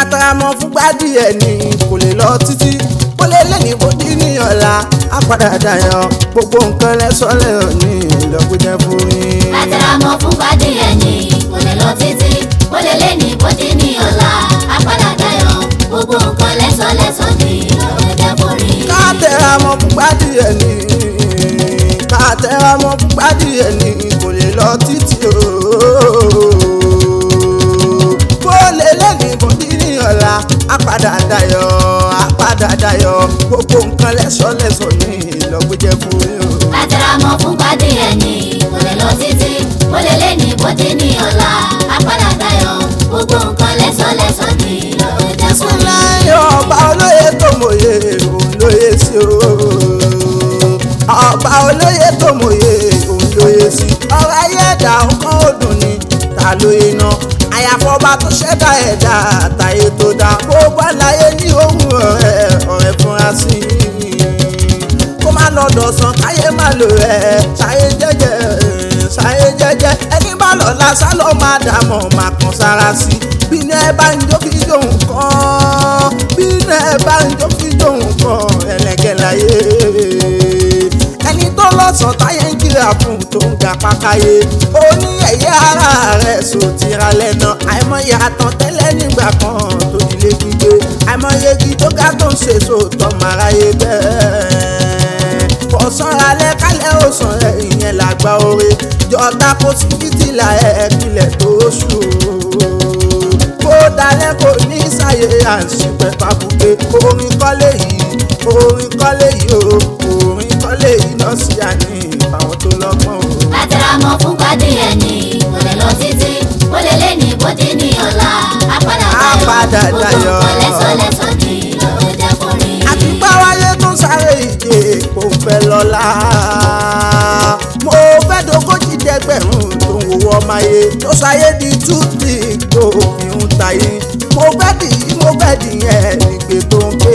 kátàrámọ́ fúngbà díẹ̀ ni kò lè lọ títí kó lè lé ní bòdì ní ọ̀la á padà dayọ̀ gbogbo nǹkan lẹ́sọ̀lẹ̀ ní ìlọ́gbẹ́jẹ́ fún yín. Àtẹ̀rámọ́ fún gbadé ẹni kò lè lọ títí ó lè lé ní bódì ní ọ̀la apádà dayọ̀ gbogbo nǹkan lẹ́sọ̀lẹ́sọ̀ ní ọ̀jẹ̀ forí. kátàrámọ́ fúngbà díẹ̀ ni kátàrámọ́ fúngbà díẹ̀ ni kò lè lọ títí ooo kó lè lé ní bòdì ní ọ̀la á padà dayọ̀ á padà dayọ̀ gbogbo nǹkan lẹ́sọ̀lẹ́sọ̀ ní ìlọ́gbẹ́jẹ́ fún yín. Àtẹ̀rámọ́ fún gbadé ẹni kò lè lọ títí ó lè lé ní bódì ní ọ̀la apádà dayọ̀ gbogbo nǹkan lẹ́sọ̀lẹ́sọ̀ ní ọ̀jẹ̀ forí. Bismillahi ọba olóye tó mòye òun lóye sí o. ọba olóye tó mòye òun lóye sí. ọ̀rọ̀ ayé ẹ̀dá ọkàn òdùn ni ta lóye náà. àyàfọ́ba tó ṣẹ̀dá ẹ̀dá àtàyè tó dá. gbogbo àlàyé ní ohun ọ̀rẹ́ ọ̀rẹ́ fúnra sí i. kó má lọ dọ̀sán káyé má lò ẹ̀ ṣàyé jẹ́jẹ́ ṣàyé jẹ́jẹ́ ẹni bá lọ lásán ló máa dààmú máa kàn sára sí i bínú ẹ bá ń jó fi jóun kan bínú ẹ bá ń jó fi jóun kan ẹlẹgẹ láyé ẹni tó lọ́sàn táyé ń kíra fún tó ń ga pákáyé ó ní ẹ̀yẹ ara rẹ̀ sòtìra lẹ́nà àìmọye àtàn tẹ́lẹ̀ nígbà kan tó dilé gbígbé àìmọye igi tó ga tó ń ṣe sòtọ́ màráyé bẹ́ẹ̀ ọ̀sán alẹ́ kálẹ̀ òsàn rẹ̀ ìyẹn làgbà oore jọta kó sí fìtílà ẹ̀ kílẹ̀ tó ṣù kó dalẹ̀ kò ní sáyé à ń ṣìpẹ̀ fàbùkẹ́ orin kọ́lé yìí orin kọ́lé yìí o orin kọ́lé yìí náà sí àní ìfàwọn tó lọ́gbọ́n o. Àtẹ̀rámọ́ fún gbadé ẹni kò lè lọ títí ó lè lé ní bódì ní ọ̀la apádà Apádà dayọ̀ gbogbo dayọ̀. nǹkan lẹ́sọ̀lẹ́sọ̀ ní ọ̀jẹ̀ forí. àti báwáyé tó ń sáré ìje kò fẹ́ lọ́la mo fẹ́ dogójì dẹgbẹ̀rún tó ń wowó ọmọ ayé tó sáyé di tútì tó fi ń tayé mo fẹ́ dì í mo fẹ́ dì yẹn nígbè tó ń ké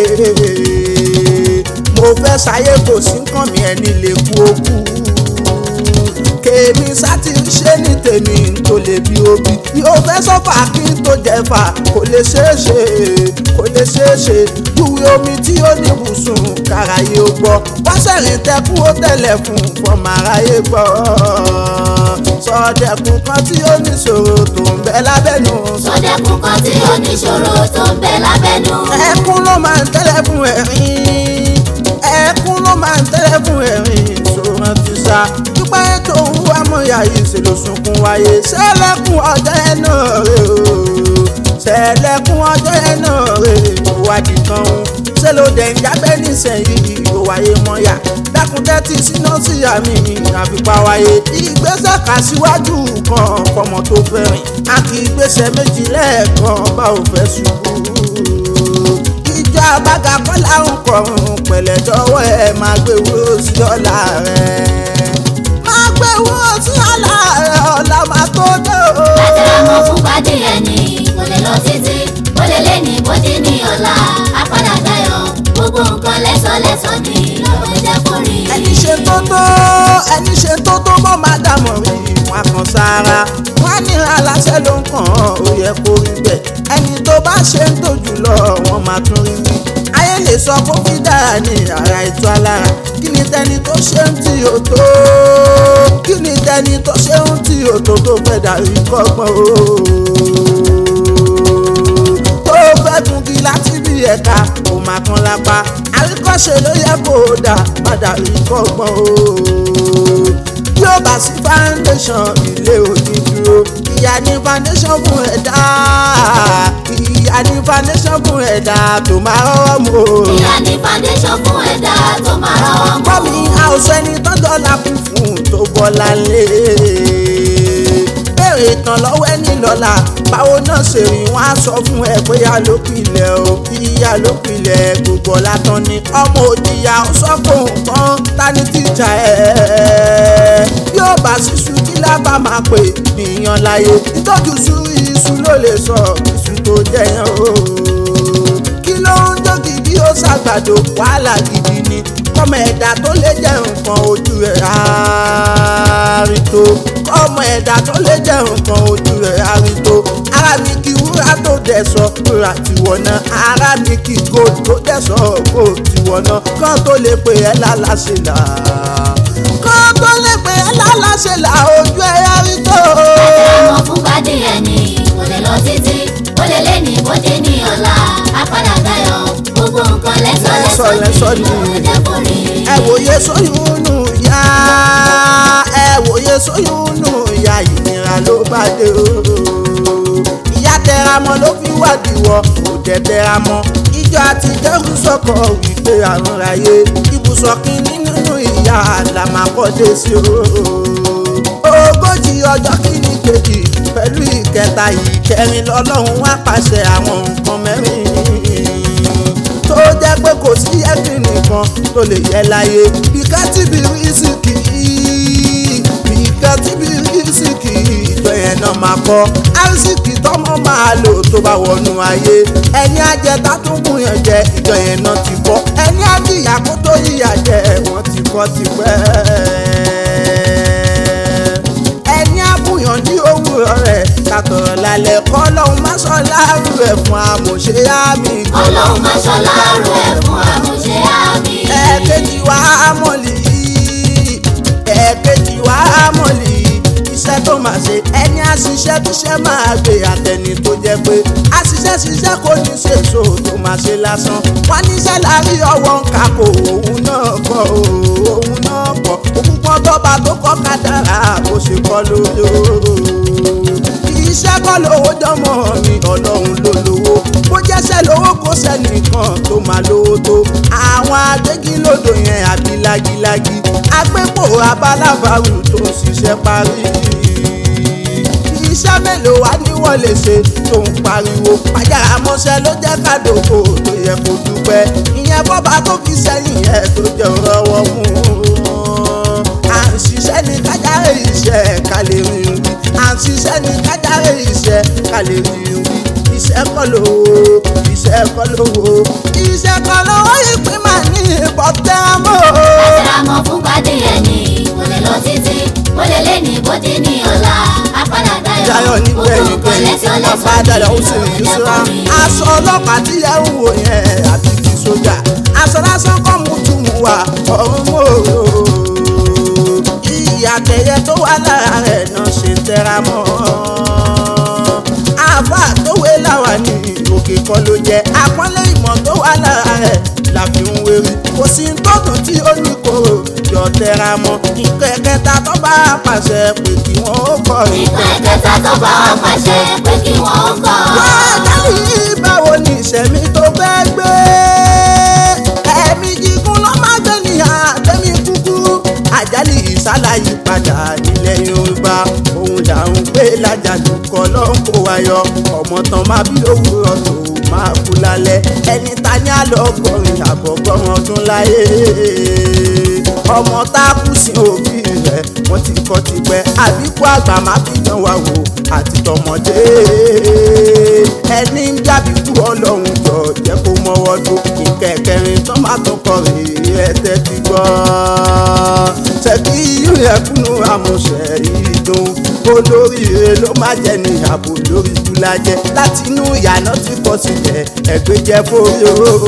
mo fẹ́ sáyé kò sí nǹkan mi ẹni lè kú okú kèmí sátì ń ṣe ní tèmi tó lè bí obì yóò fẹ́ sọ́fà kí n tó jẹ́fà kò lè ṣeé ṣe kò lè ṣeé ṣe júwe omi tí ó ní ibùsùn káráyé ó gbọ́ wọ́n sẹ̀rìn tẹ́kù ó tẹ̀lẹ̀ fún fọmọ aráyé gbọ́ sọdẹ̀kùn kan tí ó níṣòro tó ń bẹ lábẹ́nu sọdẹ̀kùn kan tí ó níṣòro tó ń bẹ lábẹ́nu. ẹkún ló máa ń tẹ́lẹ̀ fún ẹ̀rín ẹkún ló máa ń tẹ́lẹ̀ fún ẹ̀rín ìṣòro ti sá dúpẹ́ tó ń wá mọ́yà yìí ṣe ló sunkún wáyé ṣẹlẹ́kùn ọjọ́ ẹ̀ náà rè o ṣẹlẹ́kùn ọjọ́ ẹ̀ náà rè o wádìí kan ń ṣe ló dẹ̀ ń jábẹ́ nísẹ̀yìí ó wáyé mọ́yà dákun tẹ́tí síná sí àmì àfipá wáyé ìgbésẹ̀ kà síwájú kan fọmọ tó fẹ́ rìn àti ìgbésẹ̀ méjì lẹ́ẹ̀kan bá ò fẹ́ ṣubú ìjọ àbága kọ́lá ń kọrùn pẹ̀lẹ́ dọ́wọ́ ẹ̀ máa gbé wúrò sí ọ̀la rẹ̀ máa gbé wúrò sí ọ̀la rẹ̀ ọ̀la máa tó dé o. Àtẹ̀rámọ́ fún gbadé ẹni kò lè lọ títí ó lè lé ní bódì ní ọ̀la apádà dayọ̀ gbogbo nǹkan lẹ́sọ̀lẹ́sọ̀ ní ọ̀jẹ̀ forí. ẹni ṣe tó tó ẹni ṣe tó tó mọ́ máa dàmọ̀ rí wọn kan sára wọn á ní aláṣẹ ló ń kàn án ó yẹ kó rí bẹ́ẹ̀ ẹni tó bá ṣe ń tò jùlọ wọn máa tún rí wí ayé lè sọ kó fi dára ní ara ètò alára kí ni tẹni tó ṣe ń tí o tó kí ni tẹni tó ṣe ń tí o tó tó fẹ́ dàrí kọ́gbọ́n o tó fẹ́ gungi láti bí ẹ̀ka kò máa kan lápá àríkọ́ṣe ló yẹ kó o dà padà rí kọ́gbọ́n o bí ó bá sí foundation ilé òní dúró ìyá ní foundation fún ẹ̀dá ìyá ní foundation fún ẹ̀dá tó máa rọ́wọ́ mú o. ìyá ní foundation fún ẹ̀dá tó máa rọ́wọ́ mú. gbọ́ mi àwòsàn ẹni tọ́jọ́ la kún fún tó bọ́lá lé béèrè tán lọ́wọ́ ẹni lọ́la báwo náà ṣe rí wọn á sọ fún ẹ pé ìyá ló pilẹ̀ o ìyá ló pilẹ̀ gbogbo ọ̀la tán ni ọmọ òjìyà ó sọ fún nǹkan tani tíjà ẹ̀ bí ó bá ṣíṣú kí lábà máa pè nìyàn láyé ìtọ́jú sú iṣu ló lè sọ iṣu tó jẹyàn o kí ló ń jó gidi ó ṣàgbàdo wàhálà gidi ni kọ́mọ ẹ̀dá tó lè jẹ́ nǹkan ojú ẹ̀ àárín tó kọ́mọ ẹ̀dá tó lè jẹ́ nǹkan ojú ẹ̀ àárín tó ara mi kí wúrà tó dẹ̀ sọ rà tiwọn náà ara ní kí gold tó dẹ̀ sọ gold tiwọn náà kán tó lè pè ẹ́ lálàṣẹ là kán tó lè pè ẹ́ lálàṣẹ là ojú ẹ̀ yá rí tó. àmọ́ fún gbadé ẹni kò lè lọ títí ó lè lé ní bóde ní ọ̀la apádà dayọ̀ gbogbo nǹkan lẹ́sọ̀ lẹ́sọ̀ lẹ́sọ̀ ní ní. lọ́wọ́ jẹ́ kórè. ẹ wòye sóyún nù yá ẹ wòye sóyún nù yá ìnira ló bá dé o ìyá tẹra mọ́ ló fi wádìí wọ kò dẹ̀ tẹra mọ́ ìjọ àti jẹ́rú sọ̀kọ̀ wípé àrùn ráyé ibùsọ̀ kínní nínú ìyá làmàkọ́dé sí o ogójì ọjọ́ kìíní kejì pẹ̀lú ìkẹta ìkẹrin lọ́lọ́run wá pàṣẹ àwọn nǹkan mẹ́rin tó jẹ́ pé kò sí ẹ̀sìn nìkan tó lè yẹ láyé bíkà tí bí rísìkì bíkà tí bí rísìkì ìjọ yẹn náà máa kọ́ àrísìkì tọ́mọ máa lò tó bá wọnú ayé ẹni àjẹta tó mú yàn jẹ ìjọ yẹn náà ti kọ́ ẹni àjìyà kó tó yíyà jẹ wọ́n ti kọ́ tipẹ́ ẹni àbúyàn ní òwúrọ̀ rẹ̀ kàtọ̀rọ̀ lálẹ́ kọ́ lọ́hún má sọ láàrú ẹ̀ fún amòṣe àmì ọlọ́run máa ṣọlá rú ẹ̀ fún àmúṣe àmì. ẹ̀ẹ́kejì wá mọ̀lì ẹ̀ẹ́kejì wá mọ̀lì iṣẹ́ tó máa ṣe ẹni àṣìṣe tó ṣe máa gbé àtẹni tó jẹ́ pé àṣìṣe ṣiṣẹ́ kò ní ṣèṣò tó máa ṣe lásán wọ́n níṣẹ́ láàrí ọwọ́ ń kakò òun náà kọ́ òun náà kọ́ òkùnkùn tọ́ba tó kọ́ kádàrá bó ṣe kọ́ lóyò iṣẹ́ kọ́ lówó jọmọ mi ọlọ́run ló lówó bó jẹ́sẹ̀ lówó kó sẹ́nìkan tó máa lówó tó àwọn agbégilódò yẹn àbí lágílágí agbépo abálábàrù tó ń ṣiṣẹ́ parí iṣẹ́ mélòó wá ní wọ́n lè ṣe tó ń pariwo pàjára mọ́ṣẹ́ ló jẹ́ kádòkò tó yẹ kó dúpẹ́ ìyẹn bọ́ba tó fi sẹ́yìn ẹ̀ tó jẹ́ rọwọ́ mú à ń ṣiṣẹ́ ní kájáre iṣẹ́ ká lè rìn wí à ń ṣiṣẹ́ ní kájáre iṣẹ́ ká lè rìn wí iṣẹ́ kọ́ lówó iṣẹ́ kọ́ lówó iṣẹ́ kọ́ lówó ìpín máa ní ìbọ̀tẹ́ mọ́. àtẹ̀rámọ́ fún gbadé ẹni kò lè lọ títí ó lè lé ní bóde ní ọ̀la apádà dayọ̀ Dayọ̀ ní gbogbo gbẹ̀yìn nǹkan gbẹ̀yìn lẹ́sọ̀ lẹ́sọ̀ bàbá ní dada ó sì lọ́wọ́ rí jẹ́ ìṣúra. kórè. aṣọ ọlọ́pàá tí ẹ ń wò yẹn àti ti sójà aṣọ lásán kọ́ mú tún mú wa ọ̀run mọ́ ìyá tẹ̀yẹ tó wà lára rẹ̀ náà ṣe ń tẹra mọ́ àbá tó wé láwa ní òkè kan ló jẹ́ àpọ́nlé ìmọ̀ tó wà lára rẹ̀ la fi ń wérí kò sí tọ́dún tí ó ní kóró yọ tẹra mọ́ ìkẹ́kẹ́ta tó bá pàṣẹ pé kí wọ́n ó kọ́ ìkan ẹ̀kẹta tó bá wà pàṣẹ pé kí wọ́n ó kọ́. wákàlì báwo ni ìṣẹ̀mí tó fẹ́ gbé ẹ̀mí gígùn ló má gbé ní àtẹ̀mí kúkúrú àjálì ìsálàyí padà nílẹ̀ yorùbá òun là ń gbé lájàdù kọ́ ló ń kó wa yọ ọmọ tán má bí òwúrọ̀ tó máa kú lálẹ́ ẹni ta ní àlọ́gọ́rin àbọ̀gọ́rùn ọdún láyé ọmọ tá a kú sí òbí rẹ̀ wọ́n ti kọ́ tipẹ́ àbíkú àgbà má fi dán wa wò àti tọmọdé ẹni ń jábí kú ọlọ́run jọ jẹ́ kó mọ́wọ́ tó ìkẹ̀kẹrin tó má tó kọ rèé ẹ̀tẹ́ ti gbọ́ ṣèkí ìrẹ̀kúnnú àmọ̀ṣẹ́ ìdùn olóríire ló má jẹ ní ààbò lórí ìdúlájẹ láti inú ìyànà tí kò sílẹ̀ ẹgbẹ́ jẹ́ fórí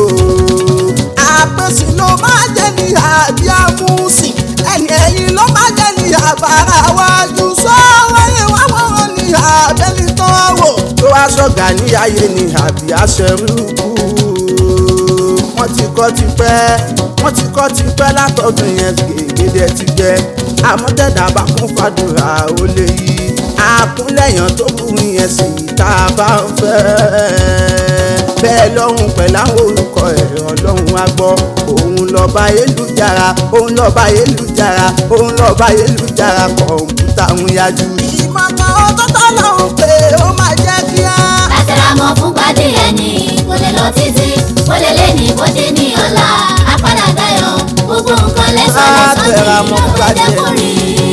o àpèsè ló má jẹ ní àbí àmúsìn ẹni ẹ̀yìn ló má jẹ ní àbára wájú sọ́wọ́ yẹn wá wọ́n ní àbẹ́ni tó wò tó wá sọ̀gà ní ayé ní àbí aṣẹ́rúkú wọ́n ti kọ́ ti pẹ́ wọ́n ti kọ́ ti pẹ́ látọ̀dún yẹn gègédé ti gbẹ àmọ́tẹ́dá bá kún fàdúrà ó lè yí àkúnlẹ̀yàn tó burú yẹn sì tá a bá ń fẹ́ bẹ́ẹ̀ lọ́hùn pẹ̀lú àwọn orúkọ ẹ̀ ọlọ́run á gbọ́ òun lọ́ba ayélujára òun lọ́ba ayélujára òun lọ́ba ayélujára kọ̀ǹpútà ń yájú. ìmọ̀ kan ó tó tọ́ lọ́hùn pé ó máa jẹ́ kíá. àtẹ̀rámọ́ fún gbadé ẹni kò lè lọ títí ó lè lé ní bóde ní ọ̀la apádà dayọ̀ gbogbo nǹkan lẹ́sọ̀ lẹ́sọ̀ ní Àtẹ̀rámọ́ lọ́wọ́ gbadé jẹ́ kórè.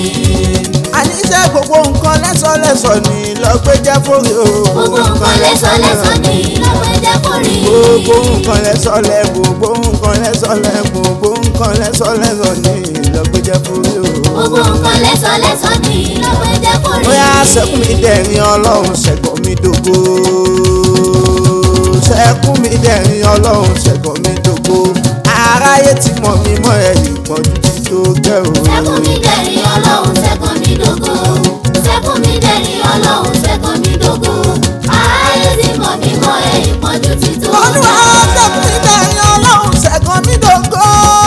àníṣe gbogbo nǹkan lẹ́sọ̀lẹ́sọ̀ ni lọ́gbẹ́ jẹ́ fórí o. gbogbo nǹkan lẹ́sọ̀ lẹ́sọ̀ ní lọ́wọ́ jẹ́ kórè. gbogbo nǹkan lẹ́sọ̀lẹ́ gbogbo nǹkan lẹ́sọ̀lẹ́ gbogbo nǹkan lẹ́sọ̀lẹ́sọ̀ ni lọ́gbẹ́ jẹ́ fórí o. gbogbo nǹkan lẹ́sọ̀ lẹ́sọ̀ ní lọ́wọ́ jẹ́ kórè. bóyá sẹ́kùn mi dẹ̀rin ọlọ́run ṣẹ̀gbọ́n mi dògo. ẹkún mi dẹ̀rín ọlọ́run ṣẹ̀gàn mi dògo aráyé ti mọ̀ mí mọ́ ẹ̀yìn pọ̀jù ti tó gẹ́ o. sẹ́kùn mi dẹ̀rín ọlọ́run sẹ́kùn mi dògo sẹ́kùn mi dẹ̀rín ọlọ́run sẹ́kùn mi dògo ayé ti mọ̀ mí mọ́ ẹ̀ ìpọ́njú ti tó olúwa sẹ́kùn mi dẹ̀rín ọlọ́run ṣẹ̀gàn mi dògo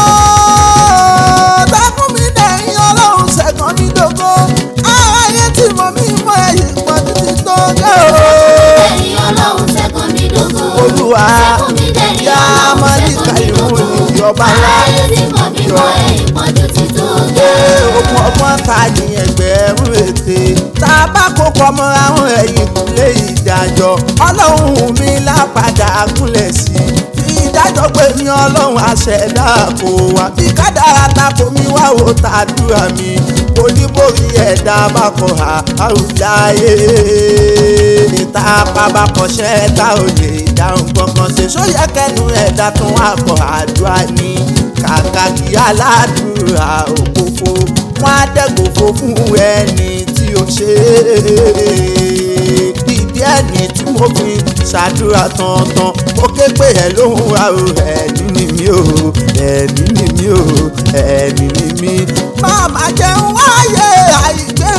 sẹ́kùn mi dẹ̀rín ọlọ́run ṣẹ̀gàn mi dògo aráyé ti mọ̀ mí mọ́ ẹ̀yìn pọ̀jù ti tó gẹ́ o. dẹ̀rín ọlọ́run sẹ́kùn mi dògo olúwa sẹ́kùn mi dẹ̀rín yá ọlọ́run mọ́lì sẹ́kùn mi kàlíwò dògo ní ọba ńlá. ayé ti mọ̀ mí mọ́ ẹ̀ ìpọ́njú ti tó Ṣé okun ọgbọ́n ta ní ẹgbẹ̀rún ète tá a bá kó pọmọ àwọn ẹ̀yìn kúlé ìdájọ́ ọlọ́run mi lápadà gúnlẹ̀ sí i fi ìdájọ́ pé mi ọlọ́run àṣẹdá kò wá bí kádàrá tako mi wá wò tàdúrà mi oníborí ẹ̀dá bá kọ̀ ha àrùláyé níta pàbàkọ̀ṣẹ́ tá ò lè dáhùn kankan ṣe sóyẹ kẹnu ẹ̀dá tún wà kọ̀ àdúrà ní kàkà kí aládùúrà òfófó wọn á dẹ́gbòfó fún ẹni tí ó ṣe é ìdí ẹni tí mo fi ṣàdúrà tọ̀ọ̀tàn mo ké pé ẹ lóhùn wa o ẹni ni mí o ẹni ni mí o ẹni ni mí. màmá jẹun wáyé àìgbé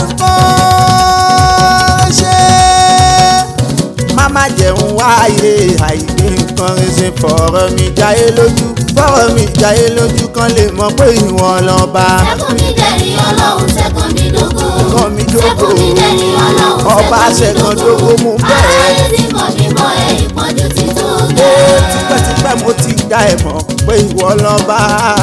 nǹkan ṣe màmá jẹun wáyé àìgbé nǹkan ṣe fọ̀rọ̀ mi jáyé lójú fọ̀rọ̀ mi jáyé lójú kan lè mọ̀ pé ìwọ̀n lọ́ba. sẹ́kùn mi dẹ̀rín ọlọ́run sẹ́kùn mi dògo Sẹ́kùn mi dògo. sẹ́kùn mi dẹ̀rín ọlọ́run Ọba ṣẹ̀gàn dògo mú bẹ́ẹ̀. ayé ti mọ̀ mí mọ́ ẹ̀ ìpọ́njú ti tó Ó gẹ́. tipẹ́tipẹ́ mo ti dá ẹ̀ mọ̀ pé ìwọ lọ́ba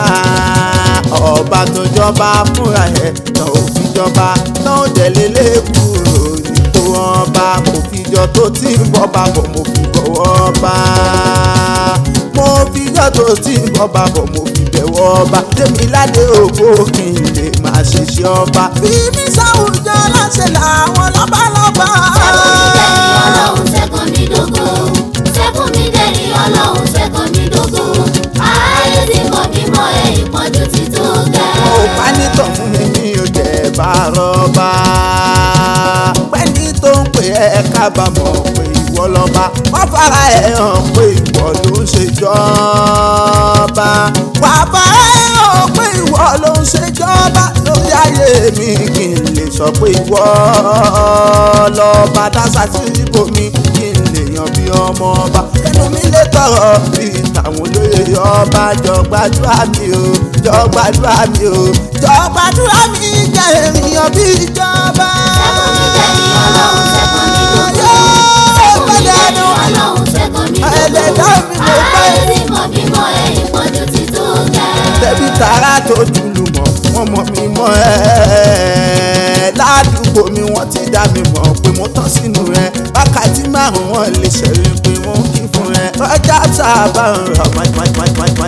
ọba tó jọba fúnra ẹ̀ náà ò fi jọba náà dẹ̀lé lẹ́kùrò nípò ọba mo fi jọ tó ti ń bọ́ bàbọ̀ mo fi bọ̀wọ́ ọba mo fi jọ tó ti ń bọ́ bàbọ̀ mo fi bẹ̀wọ̀ ọba tèmi ládé ògbó kí n lè máa ṣiṣẹ́ ọba. bí mi sáwùjọ láṣẹ làwọn lọ́balọ́ba. sẹ́kùn mi dẹ̀rín ọlọ́run sẹ́kùn mi dògo sẹ́kùn mi dẹ̀rín ọlọ́run sẹ́kùn mi dògo ayé ti mọ̀ mí mọ́ ẹ̀ ìpọ́njú ti tó gẹ́. mo bá nítàn fún mi mi ò jẹ́ bá rọ́bà pẹ́ni tó ń pè ẹ́ kábàámọ̀ pé ìwọ lọ́ba wọ́n fara ẹ̀ hàn pé ìwọ ló ń ṣèjọba wà á fara ẹ̀ hàn pé ìwọ ló ń ṣèjọba lórí ayé mi kí n lè sọ pé ìwọ lọ́ba dásà sí ibòmí kí n lè yan bí ọmọ ọba kẹnu mi lè tọrọ bí tàwọn olóyè ọba jọ gbàdúrà mi o jọ gbàdúrà mi o jọ gbàdúrà mi jẹ ènìyàn bí ìjọba. sẹ́kùn mi dẹ̀rín ọlọ́run sẹ́kùn mi dògo Yóò sẹ́kùn mi gbẹ́dẹ̀ dẹ̀rín ẹnu. ọlọ́run sẹ́kùn mi Ẹlẹ́dàá dògo mi mo fẹ́. ayé ti mọ̀ mí mọ́ ẹ̀ ìpọ́njú ti tó gẹ́. tẹ̀bí tààrà tó jùlù mọ̀ wọ́n mọ̀ mí mọ́ ẹ́ ládùúgbò mi wọ́n ti dá mi mọ̀ pé mo tán sínú rẹ̀ wákàtí márùn-ún wọn lè ṣẹ̀rí pé mo ń kí fún ẹ ọjà sábà ń rà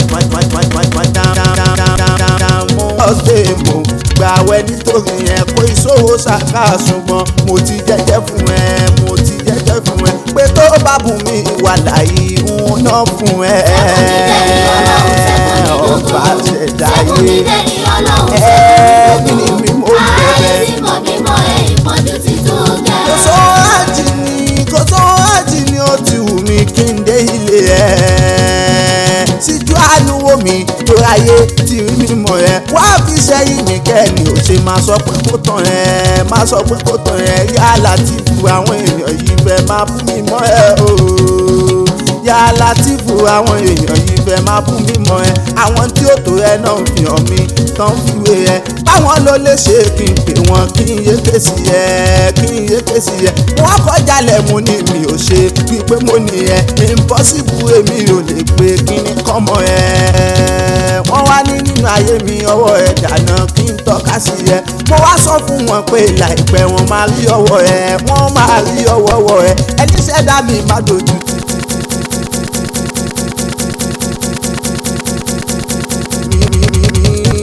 mo ọ̀sẹ̀ mo gbàwẹ̀ nítorí ẹ kó ìṣòro ṣàkà ṣùgbọ́n mo ti jẹ́jẹ́ fún ẹ mo ti jẹ́jẹ́ fún ẹ pé tó bá bùn mí wà láyé ń ná fún ẹ ọba ṣẹ̀dáyé ẹ̀ẹ́dì ni mi mo ń bẹ̀rẹ̀. kò sọ àjì ni kò sọ àjì ni ó ti wù mí kí n dé ilé ẹ̀. síjú àánú wo mi tó ráyé tí rí mi mọ̀ ẹ́ wá fi sẹ́yìn mi kẹ́ni ò ṣe máa sọ pé kó tán ẹ̀ máa sọ pé kó tán ẹ̀ yálà tí fu àwọn èèyàn yìí fẹ́ máa bú mi mọ́ ẹ̀ ooo yálà tí fu àwọn èèyàn yìí fẹ́ máa bú mi mọ́ ẹ̀ àwọn tí ó tó ẹ náà fi hàn mí tán fi wé ẹ báwọn ló lè ṣe kí n pè wọn kí n yé ké sí ẹ kí n yé ké sí ẹ wọn kọjá lẹ̀ mo ní mi ò ṣe wípé mo ní ẹ impossible èmi ò lè pé kí ni kọ́mọ ẹ wọ́n wá ní nínú ayé mi ọwọ́ ẹ dànù kí n tọ́ka sí ẹ mo wá sọ fún wọn pé láìpẹ́ wọn máa rí ọwọ́ ẹ wọ́n máa rí ọwọ́ wọ ẹ ẹni ṣẹ̀dá mi má dojú tì tì tì tì tì tì tì tì tì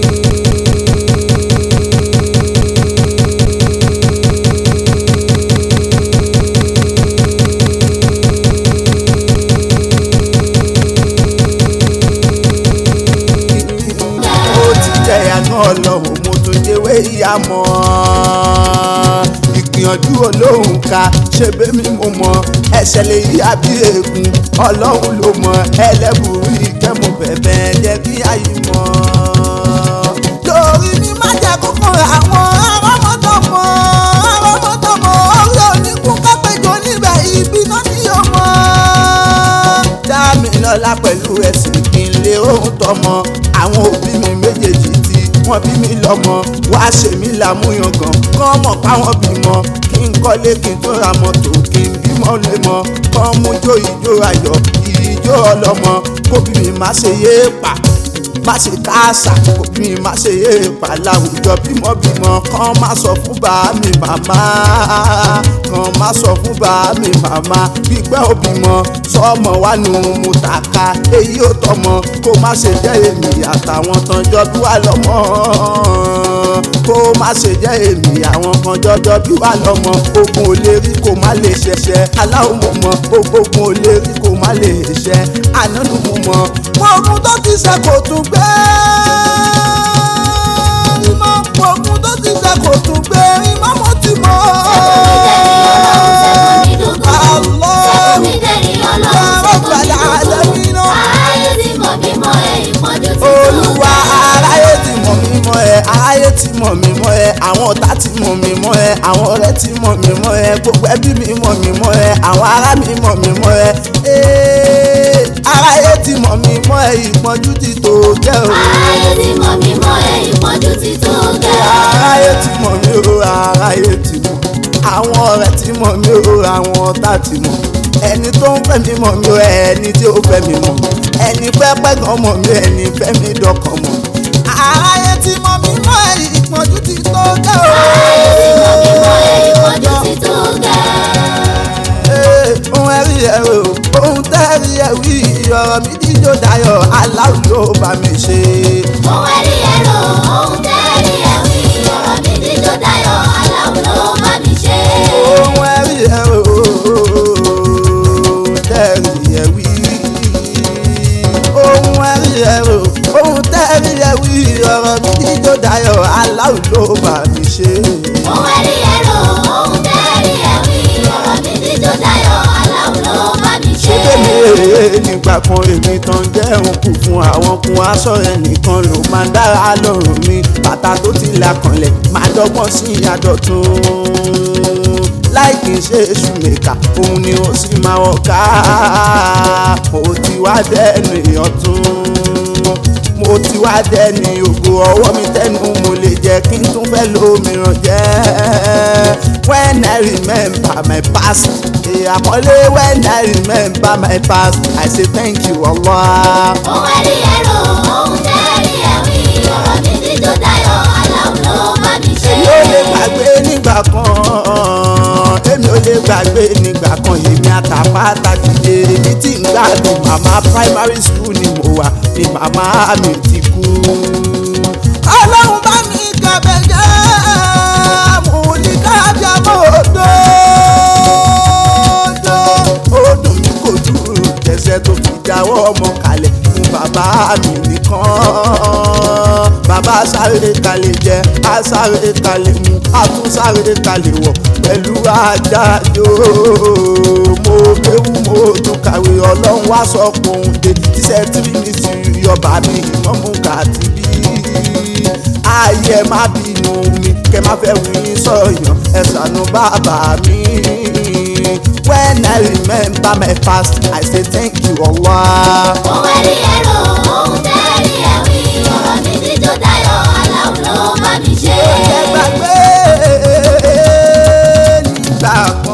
ó ti jẹ́ àná ọlọ́run mo tún jẹ́wé ìyá mọ́ ìgbìyànjú olóhùn ká ṣe bẹ́mi mo mọ ẹsẹ̀ lè yí àbí ègún ọlọ́run ló mọ ẹlẹ́bùrú ìkẹ́mu bẹ̀bẹ̀ jẹ́ kí ayé mọ́. lórí mi má jẹ́ kókó àwọn arọ́mọdọ́mọ arọ́mọdọ́mọ orí oníkún kápẹ́jọ níbẹ̀ ibi náà ni yóò mọ́. dá mi lọ́lá pẹ̀lú ẹ̀sìn kí n lé ohun tọmọ àwọn òbí mi méjèèjì tí wọ́n bí mi lọ́mọ wá ṣe mí lámúyangàn kọ́ mọ̀ páwọn bímọ kí n kọ́lé kí n tó ra mọ́tò kí n bímọ lé mọ́ kọ́ mú jó ìjó ayọ̀ ìjó ọlọ́mọ kóbí mi má ṣe yé pa má ṣe káàsà òbí mi má ṣe yé pa láwùjọ bímọbímọ kàn má sọ fún bá mi màmá kàn má sọ fún bá mi màmá gbígbẹ́ òbímọ sọmọ wà nù mú tàka èyí ò tọmọ kó má ṣe jẹ́ èmi àtàwọn tán jọ bí wà lọ́mọ kó má ṣe jẹ́ èmi àwọn kan jọjọ bí wà lọ́mọ ogun ò lè rí kó má lè ṣẹṣẹ aláwọ̀ mo mọ ogun ò lè rí kó má lè ṣẹ ànánú mo mọ ogun tó ti ṣe kò tún gbé ìmọ̀ ogun tó ti ṣe kò tún gbé ìmọ̀ mo ti mọ̀. Sẹ́kùn mi dẹ̀rí ọlọ́run, sẹ́kùn mi dúdú. Aráyé tí mọ̀ mí mọ́ ẹ, ìpọ́njú ti tó olúwa ga. aráyé ti mọ̀ mí mọ́ ẹ aráyé ti mọ̀ mí mọ́ ẹ àwọn ọ̀tá ti mọ̀ mí mọ́ ẹ àwọn ọ̀rẹ́ ti mọ̀ mí mọ́ ẹ gbogbo ẹbí mi mọ̀ mí mọ́ ẹ àwọn ará mi mọ̀ mí mọ́ ẹ Ee, aráyé ti mọ̀ mí mọ́ ẹ ìpọ́njú ti tó gẹ́ o Aráyé tí mọ̀ mí mọ́ ẹ, ìpọ́njú ti tó ga. aráyé ti mọ̀ mí o aráyé ti mọ̀ àwọn ọ̀rẹ́ ti mọ̀ mí o àwọn ọ̀tá ti mọ̀ ẹni tó ń fẹ́ mi mọ̀ mí o ẹni tí ó fẹ́ mi mọ̀ ẹni pẹ́pẹ́ gan mọ̀ mí ẹni fẹ́ mi dọkàn mọ̀ aráyé ti mọ̀ mí mọ́ ẹ ìpọ́njú ti tó gẹ́ o. Aráyé tí mọ̀ mí mọ́ ẹ, ìpọ́njú ti tó ga. Ee, ohun ẹ̀rí ẹ̀ o ohun tẹ́rí ẹ̀ wí ọ̀rọ̀ mi jíjó dayọ̀ aláwọ̀ ló bá mi ṣe. Ohun ẹ̀rí ẹ̀rọ, ohun tẹ́rí ẹ̀wí, ọ̀rọ̀ mi dídó dayọ̀, aláwo ló bá mi ṣe. ohun ẹ̀rí ẹ̀ o ohun tẹ́rí ẹ̀ wí. ohun ẹ̀rí ẹ̀ o ohun tẹ́rí ẹ̀ wí ọ̀rọ̀ mi jíjó dayọ̀ aláwọ̀ ló bá mi ṣe. Ohun ẹ̀rí ẹ̀rọ, ohun tẹ́rí ẹ̀wí, ọ̀rọ̀ mi dídó dayọ̀, aláwo ló bá mi ṣe. ṣé bẹ́ẹ̀ ni nígbà kan èmi tán jẹ́ òkú fún àwọn kun aṣọ ẹnìkan ló máa ń dára lọ́rùn mi bàtà tó ti là kanlẹ̀ máa dọ́gbọ́n sí àdọ̀tún láì kì í ṣe èṣù mẹ́ka òun ni ó sì máa wọ̀ ká mo ti wá dẹ́nu ọ̀tún mo ti wá dẹ́ni ògo ọwọ́ mi tẹ́nu mo lè jẹ́ kí n tún fẹ́ lómìíràn jẹ́ when I remember my past àkọlé when I remember my past I say thank you Allah. Ohun ẹ̀rí ẹ̀rọ, ohun tẹ́rí ẹ̀wí, ọ̀rọ̀ mi dídó dayọ̀, aláwo ló bá mi ṣe. èmi ò lè gbàgbé nígbà kan èmi ò lè gbàgbé nígbà kan èmi àtàpátá dìde èmi tí ń gbádùn màmá primary school ni mo wà ni màmá mi ti kú. ọlọ́run bá mi kàbẹ̀ jẹ́ mo ní kájà mọ́ odò ó dùn mí kò dúró jẹ́sẹ̀ tó fi jáwọ́ ọmọ kalẹ̀ fún bàbá mi nìkan bàbá sáré kalẹ̀ jẹ á sáré kalẹ̀ mu á tún sáré kalẹ̀ wọ̀ pẹ̀lú ajájò mo kéwú mo tún kàwé ọlọ́run wá sọ pé òun dé tíṣẹ́ tírí mi sì yọba mi ìmọ̀mú kàtí bí ayé má bínú mi kẹ má fẹ́ wí sọ̀yàn ẹ ṣàánú bàbá mi. When I remember my past, I say thank you Allah. Ohun ẹ̀rí ẹ̀rọ, ohun tẹ́rí ẹ̀wí, ọ̀rọ̀ mi dídó dayọ̀, aláwo ló bá mi ṣe. Ẹ gbàgbé nígbà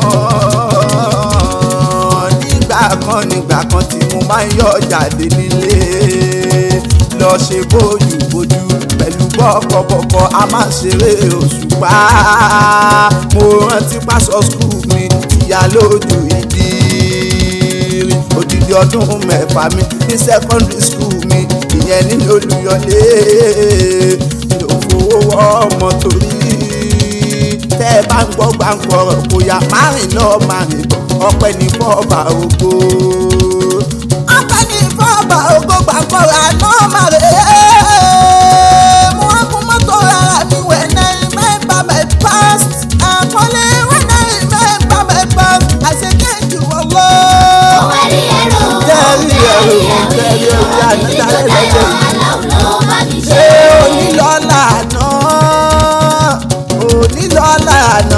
kan nígbà kan nígbà kan tí mo máa ń yọ jáde nílé lọ ṣe bójú bójú pẹ̀lú bọ́kọ̀bọ̀kọ̀ a máa ṣeré òṣùpá mo rántí pásọ skul mi ìyá lójú ìdí odidi ọdún mẹ́fà mi ní secondary school mi ìyẹn ní olùyọlé mi ò fowó wọ́ ọmọ torí tẹ́ ẹ bá ń gbọ́ gbàǹgbọ̀ kò yá márùn lọ márùn bọ̀ ọpẹ́ ní fọ́ọ̀bà ògo. ọpẹ́ ní fọ́ọ̀bà ògo gbàǹgbọ̀ àná márùn mo wá kún mọ́tò rárá mi when I remember my past àkọlé when I remember my past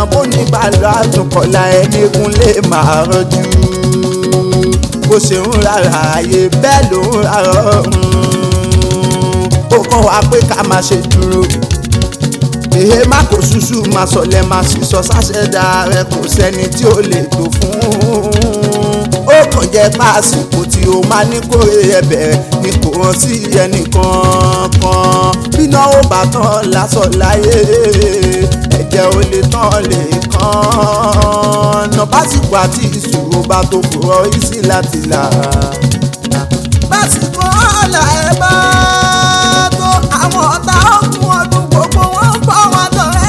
bó ní bàlọ́ àtúnkọ̀lá ẹnìkún lè máa rọ́jú bó ṣe ń rárá ayé bẹ́ẹ̀ ló ń rárá ọ̀run ó kàn wá pé ká máa ṣe dúró èhé má kó ṣuṣu máa sọlẹ̀ máa sì sọ sáṣẹ́dá rẹ kò sẹ́ni tí ó lè tó fún ó kàn jẹ́ pàṣípò tí ó máa ní kórè ẹ̀bẹ̀ ni kò hàn sí ẹnìkan kan bíná ó bá tán lásán láyé ẹ̀jẹ̀ ò lè tán lè kàn ná básìkò àti ìṣòro bá tó kúrọ̀ ìsí láti là básìkò ọ̀la ẹ̀ bá tó àwọn ọ̀tá ọ̀kun ọdún gbogbo wọn ń bọ̀ wọn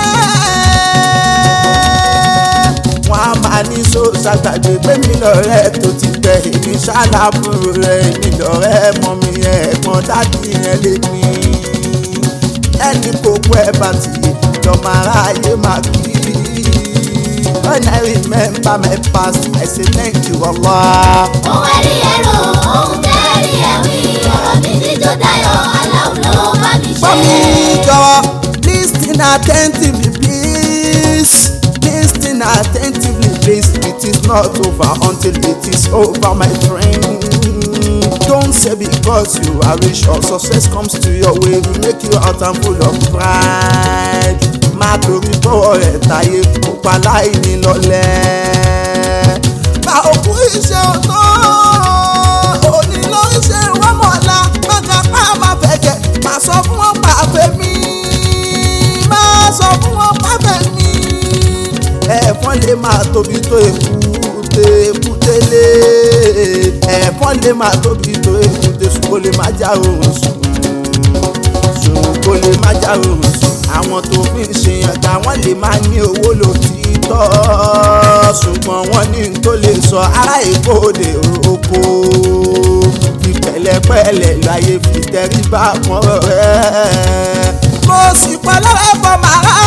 lọ́rẹ́. wọ́n á máa ní sọ́ọ́sà gbàgbé pé mi lọ́rẹ́ tó ti tẹ̀ èmi ṣáláàbùrù rẹ̀ èmi lọ́rẹ́ mọ́ mi ẹ̀gbọ́n dádì yẹn lé mi. ẹni kò pẹ́ bá ti jọmọ aráyé máa kí. When I remember my past, I say thank you Allah. ohun ẹ̀rí ẹ̀rọ ohun tẹ́rí ẹ̀wí ọ̀rọ̀ mi díjọ́ dayọ̀ aláwọ̀ ló bá mi ṣe. Mọ́mí jọ̀wọ́ listen attentively please listen attentively please it is not over until it is over my friend. Don't say because you are rich or success comes to your way will make you out and full of pride. Má torí bọ́wọ́ rẹ̀ táyé pupa láì ní lọ́lẹ̀. Bá òkú iṣẹ́ ọ̀tọ̀ òní ló ń ṣe wọ́mọ̀ọ́lá má kápá má fẹ̀jẹ̀ má sọ fún wọn pàfẹ́ mi má sọ fún wọn pàfẹ́ mi. ẹ̀fọn lè máa tóbi tó èkúté èkútélé ẹ̀fọn lè máa tóbi tó èkúté ṣùgbọ́n lè má já oorun sùn ṣùgbọ́n lè má já oorun sùn àwọn tó fi ń ṣe yàtọ̀ àwọn lè máa ní owó lòtítọ́ ṣùgbọ́n wọ́n ní n tó lè sọ ará èkó òde oko fi pẹ̀lẹ́pẹ̀lẹ́ láyé fi tẹríba mọ́ rẹ̀. mo sì pẹ̀lẹ́ fọ́ màrá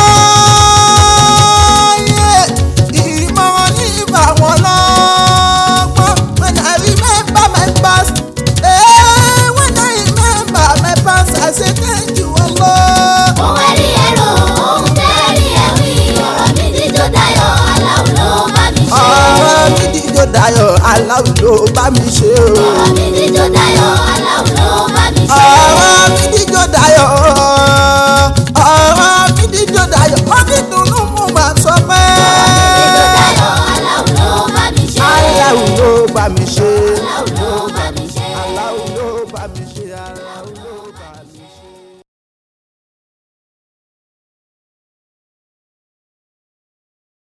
yé ìmọ̀ràn ní ìbá wọn lọ́gbọ́n when I remember my past eh, when I remember my past I say thank you Allah. ohun ẹ̀rí ẹ̀rọ ohun tẹ́rí ẹ̀wí ọ̀rọ̀ mi díjọ́ dayọ̀ aláwọ̀ ló bá mi ṣe. ọ̀rọ̀ mi díjọ́ dayọ̀ aláwọ̀ ló bá mi ṣe o. ọ̀rọ̀ mi díjọ́ dayọ̀ aláwọ̀ ló bá mi ṣe. ọ̀rọ̀ mi díjọ́ dayọ̀ ọ̀rọ̀ mi díjọ́ dayọ̀ ó ní dùnnú mú màá sọ pé. díjọ́ dayọ̀ aláwọ̀ ló bá mi ṣe. aláwọ̀ ló bá mi ṣe. aláwọ̀ ló bá mi ṣe. aláwọ̀ ló bá mi ṣe. aláwọ̀.